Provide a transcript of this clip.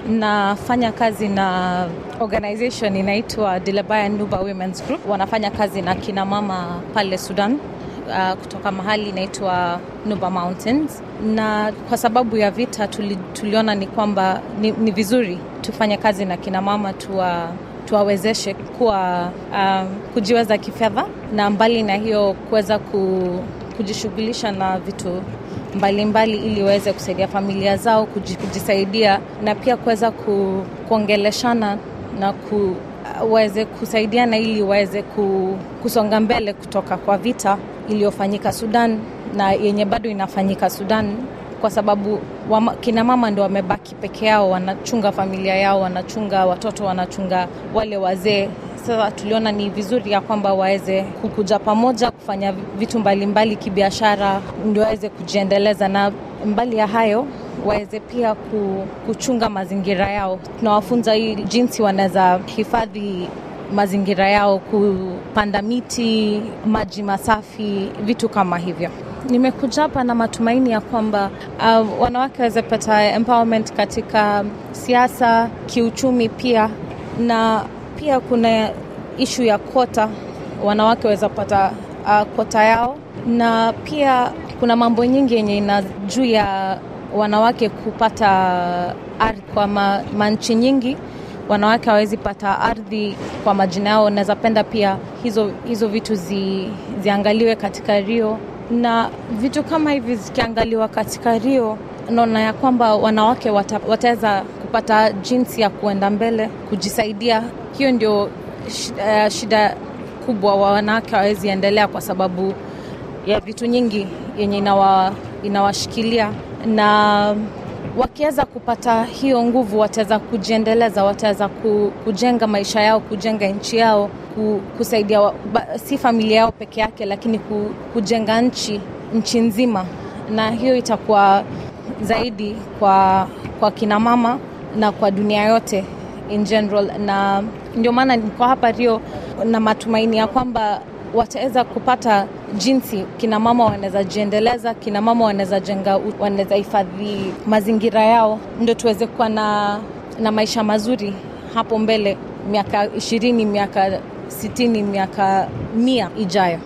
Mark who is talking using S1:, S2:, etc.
S1: nafanya kazi na organization inaitwa Dilabaya Nuba Women's Group. Wanafanya kazi na kina mama pale Sudan uh, kutoka mahali inaitwa Nuba Mountains, na kwa sababu ya vita tuli, tuliona ni kwamba ni, ni vizuri tufanye kazi na kina mama tuwa tuwawezeshe kuwa um, kujiweza kifedha na mbali na hiyo kuweza ku, kujishughulisha na vitu mbalimbali mbali, ili waweze kusaidia familia zao kujisaidia na pia kuweza ku, kuongeleshana na ku, waweze kusaidiana ili waweze ku, kusonga mbele kutoka kwa vita iliyofanyika Sudan na yenye bado inafanyika Sudan kwa sababu wama, kina mama ndio wamebaki peke yao, wanachunga familia yao, wanachunga watoto, wanachunga wale wazee. Sasa tuliona ni vizuri ya kwamba waweze kukuja pamoja kufanya vitu mbalimbali kibiashara, ndio waweze kujiendeleza, na mbali ya hayo waweze pia kuchunga mazingira yao. Tunawafunza hii jinsi wanaweza hifadhi mazingira yao, kupanda miti, maji masafi, vitu kama hivyo. Nimekuja hapa na matumaini ya kwamba uh, wanawake waweze pata empowerment katika siasa, kiuchumi pia, na pia kuna ishu ya kota, wanawake waweza pata uh, kota yao, na pia kuna mambo nyingi yenye ina juu ya wanawake kupata ardhi kwa ma, manchi nyingi wanawake hawawezi pata ardhi kwa majina yao. Naweza penda pia hizo, hizo vitu zi, ziangaliwe katika Rio na vitu kama hivi zikiangaliwa katika Rio, naona ya kwamba wanawake wata, wataweza kupata jinsi ya kuenda mbele kujisaidia. Hiyo ndio uh, shida kubwa wa wanawake hawawezi endelea kwa sababu ya vitu nyingi yenye inawa, inawashikilia na wakiweza kupata hiyo nguvu wataweza kujiendeleza, wataweza kujenga maisha yao, kujenga nchi yao, kusaidia si familia yao peke yake, lakini kujenga nchi nchi nzima, na hiyo itakuwa zaidi kwa, kwa kina mama na kwa dunia yote in general, na ndio maana niko hapa Rio na matumaini ya kwamba wataweza kupata jinsi kina mama wanaweza jiendeleza, kina mama wanaweza jenga, wanaweza hifadhi mazingira yao, ndio tuweze kuwa na, na maisha mazuri hapo mbele, miaka ishirini, miaka sitini, miaka mia ijayo.